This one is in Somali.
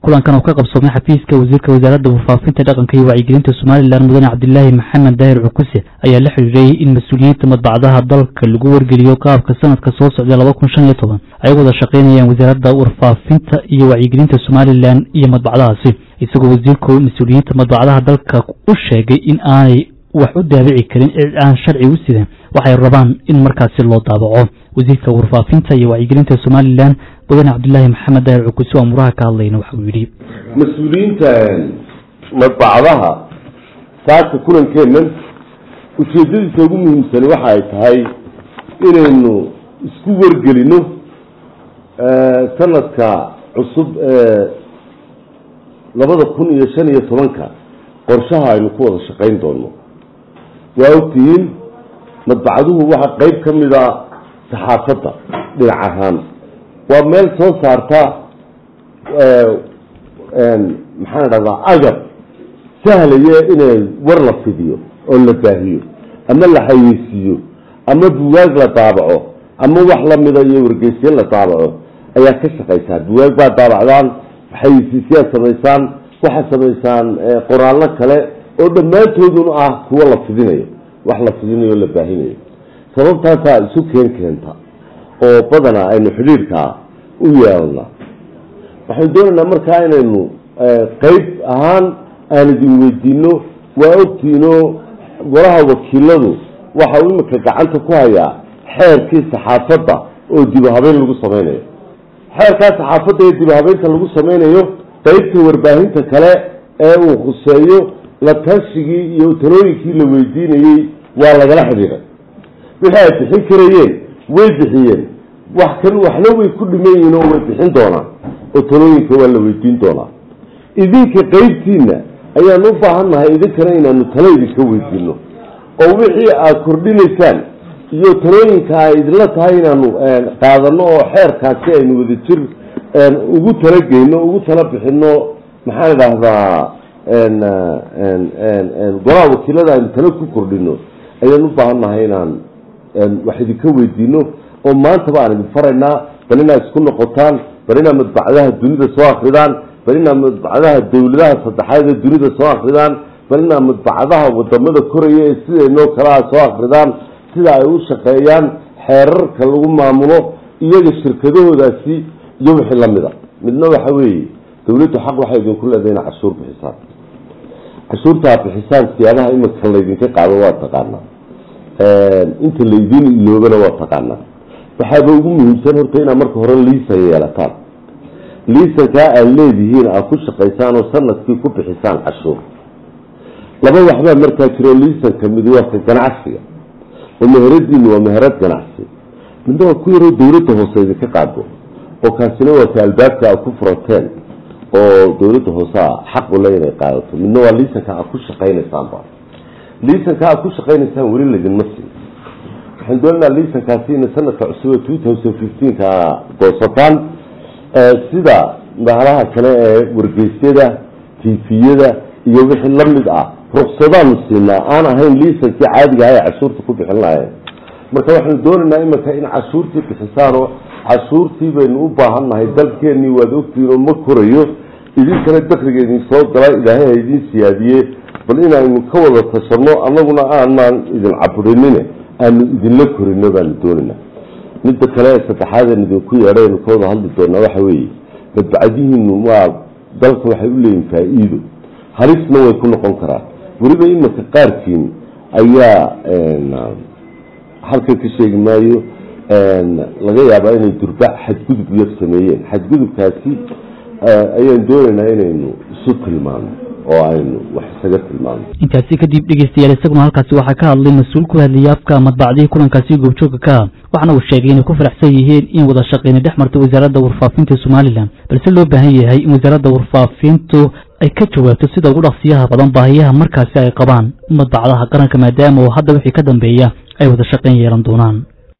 kulankan oo ka qabsoomay xafiiska wasiirka wasaaradda warfaafinta dhaqanka iyo wacyigelinta somalilan mudane cabdilaahi maxamed daahir cukuse ayaa la xiriiriyey in mas-uuliyiinta madbacdaha dalka lagu wargeliyo qaabka sanadka soo socda laba kun shan iyo toban ay wada shaqaynayaan wasaaradda warfaafinta iyo wacyigelinta somalilan iyo madbacdahaasi isagoo wasiirku mas-uuliyiinta madbacdaha dalka u sheegay in aanay wax u daabici karin cid aan sharci u sidan waxay rabaan in markaasi loo daabaco wasiirka warfaafinta iyo wacyigelinta somalilan mudane cabdilaahi maxamed daahir cukuse oo muraha ka hadlayna waxa uu yidhi mas-uuliyiinta madbacadaha saaka kulankeennan ujeeddadiisa ugu muhiimsani waxa ay tahay inaynu isku wargelino sanadka cusub ee labada kun iyo shan iyo tobanka qorshaha aynu ku wada shaqayn doono waa ogtihiin madbacaduhu waxaa qeyb ka mida saxaafadda dhinac ahaan waa meel soo saarta maxaan dhahdaa agab sahlaya inay war la fidiyo oo la baahiyo ama la xayeysiiyo ama buwaag la daabaco ama wax lamida iyo wargeysyo la daabaco ayaa ka shaqaysaa buwaag baa daabacdaan xayeysiisyaad samaysaan waxaad samaysaan qoraallo kale oo dhammaantoodun ah kuwo la fidinayo wax la fidinayo o la baahinayo sababtaasaa isu keen keenta oo badanaa aynu xidhiirkaa u yeelna waxaynu doonaynaa markaa inaynu qeyb ahaan aan idin weydiino waa ogtiino golaha wakiiladu waxa uu imika gacanta ku hayaa xeerkii saxaafadda oo dibuhabeyn lagu sameynayo xeerkaa saxaafadda ee dibuhabeynta lagu sameynayo qeybta warbaahinta kale ee uu khuseeyo la tashigii iyo talooyinkii la weydiinayey waa lagala xidhiiray wixii ay bixin karayeen way bixiyeen wax kan waxna way ku dhiman yihiin oo way bixin doonaan oo talooyinka waa la weydiin doonaa idinka qeybtiina ayaan u baahan nahay idinkana inaanu talo idinka weydiino oo wixii aad kordhinaysaan iyo talooyinka ay idinla tahay inaanu qaadano oo xeerkaasi aynu wadajir ugu talageyno ugu tala bixino maxaan idhaahdaa golaha wakiilada aynu talo ku kordhino ayaan u baahan nahay inaan wax idinka weydiino oo maantaba aan idin faraynaa bal inaad isku noqotaan bal inaad madbacdaha dunida soo akridaan bal inaad madbacdaha dawladaha saddexaad ee dunida soo akridaan bal inaad madbacdaha wadamada koraya ee sidaynoo kalea soo akridaan sida ay u shaqeeyaan xeerarka lagu maamulo iyaga shirkadahoodaasi iyo wixii lamida midna waxa weeye dawladdu xaq waxay idinku leedahay ina cashuur bixisaan cashuurtaa bixisaan siyaabaha imika laydinka qaado waa taqaanaa inta laydin iloobana waa taqaanaa waxaaba ugu muhiimsan horta inaad marka hore liisan yeelataan liisankaa aad leedihiin aad ku shaqaysaan oo sanadkii ku bixisaan cashuur laba waxbaa markaa jiro liisanka mid waa ka ganacsiga oo meheradiinu waa meherad ganacsi midna waa ku yaroo dawladda hoose idinka qaado oo kaasina waa ka albaabka aad ku furateen oo dawladda hoosea xaq ule inay qaadato midna waa liisanka aad ku shaqaynaysaanba liisanka aad ku shaqaynaysaan weli laydinma siin waxaan doonaynaa liisankaasi ina sanadka cusub ee two thousand fifteenka goosataan sida bahalaha kale ee wargeysyada tifiyada iyo wixii lamid ah ruksadaanu siinaa aan ahayn liisankii caadiga aha ee cashuurta ku bixin lahayn marka waxaanu doonaynaa imika in cashuurtii bixisaanoo cashuurtii baynu u baahan nahay dalkeenii waad ogtihiin oo ma korayo idinkana dakriga idin soo gala ilaahay ha idin siyaadiye bal inaynu ka wada tashano annaguna aanaan idin caburinine aanu idinla korino baanu doonaynaa midda kale ee saddexaadeen idinku yeedhaynu ka wada hadli doonaa waxa weeye madbacadihiinu waa dalka waxay u leeyihin faa-iido halisna way ku noqon karaan weliba imika qaarkiin ayaa halkan ka sheegi maayo laga yaabaa inay durba xadgudub yar sameeyeen xadgudubkaasi ayaan doonaynaa inaynu isu tilmaano oo aynu wax isaga tilmaano intaasi kadib dhegeystayaal isaguna halkaasi waxaa ka hadlay mas-uul ku hadlayay afka madbacdihii kulankaasi goobjooga ka ah waxaana uu sheegay inay ku faraxsan yihiin in wada shaqeyna dhex marta wasaaradda warfaafinta somalilan balse loo baahan yahay in wasaaradda warfaafintu ay ka jawaabto sida ugu dhaqsiyaha badan baahiyaha markaasi ay qabaan madbacdaha qaranka maadaama oo hadda wixii ka dambeeya ay wada shaqeyn yeelan doonaan